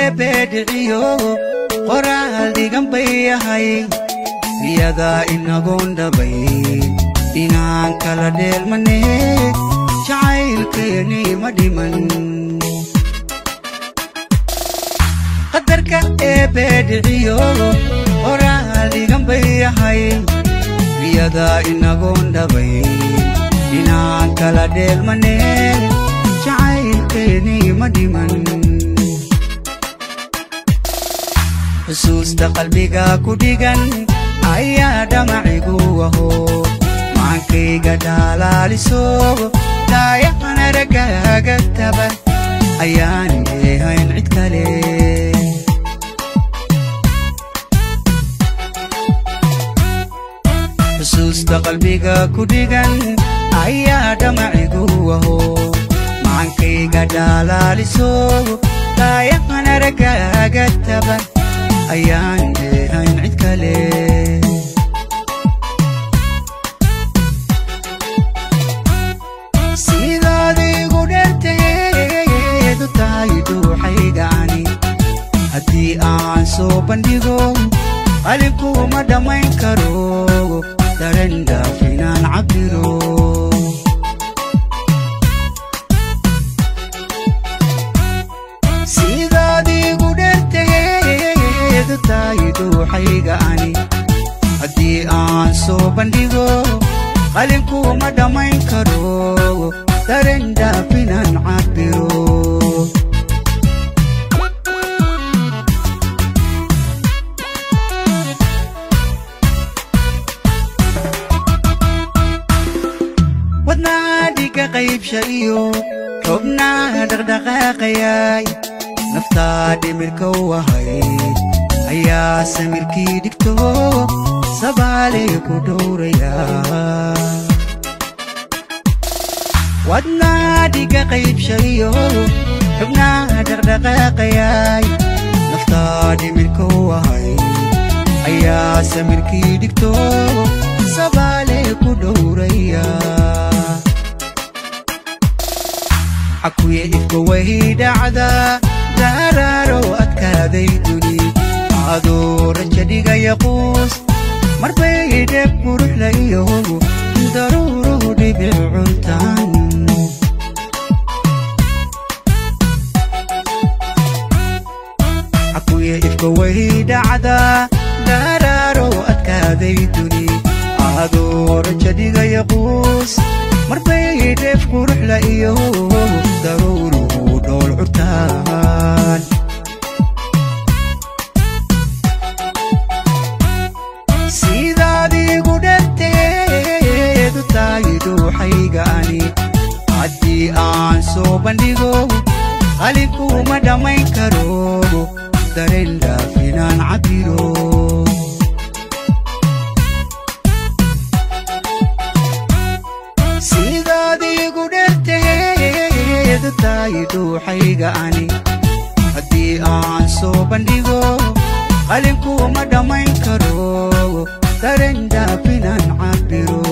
eebee dhiciyo qoraal dhigan bay ahay iyadaa inagoon dhabayn inaan kala dheelmane jacaylkeeni ma dhiman qadarka eebee dhiciyo qoraal dhigan bay ahay iyadaa inagoon dhabayn inaan kala dheelmane jacaylkeeni ma dhiman xusuusta qalbiga ku dhigan ayaa dhamacigu aho maankayga dhaalaaliso daayaqan aragaaga taban ayaan leehayn cid kale xusuusta qalbiga ku dhigan ayaa dhamacigu aho maankayga dhaalaaliso daayaqan aragaaga taban ayaan leehayn cid kale sidaad igu dherteedu tahay dhuuxaygani haddii aan soo bandhigo qalinkuma dhammayn karo daren dhaafinaan cabbiro sidaad igu dherteedu tahay dhuuxaygani haddii aan soo bandhigo qalinkuma dhammayn karo daren dhaafinaan cabbiro wadnaha dhiga qaybsha iyo xubnaha dhaqdhaqaaqayay naftaa dhimirka u ahayd ayaa samirkii dhigto sabaalee ku dhowraya wadnaha dhiga qaybsha iyo xubnaha dhaqdhaqaaqayay naftaa dhimirka u ahayd ayaa samirkii dhigto sabaalee ku dhowraya xakuye ifka way dhacda daaraaro adkaaday duni adoo raja dhigaya quus marbay dheb quruxla iyo daruuruhu dhibic cuntaan xakuye ifka way dhacda daaraaro adkaaday duni adoo raja dhigaya quus marbay dheef quruxla iyo daruuruhu dhool curtaan sidaad igu dherteedu tahay dhuuxaygani haddii aan soo bandhigo qalinkuma dhammayn karo daren dhaafinaan cabbiro sidaad igu dherteedu tahay dhuuxaygani haddii aan soo bandhigo qalinkuma dhammayn karo daren dhaafinaan cabbiro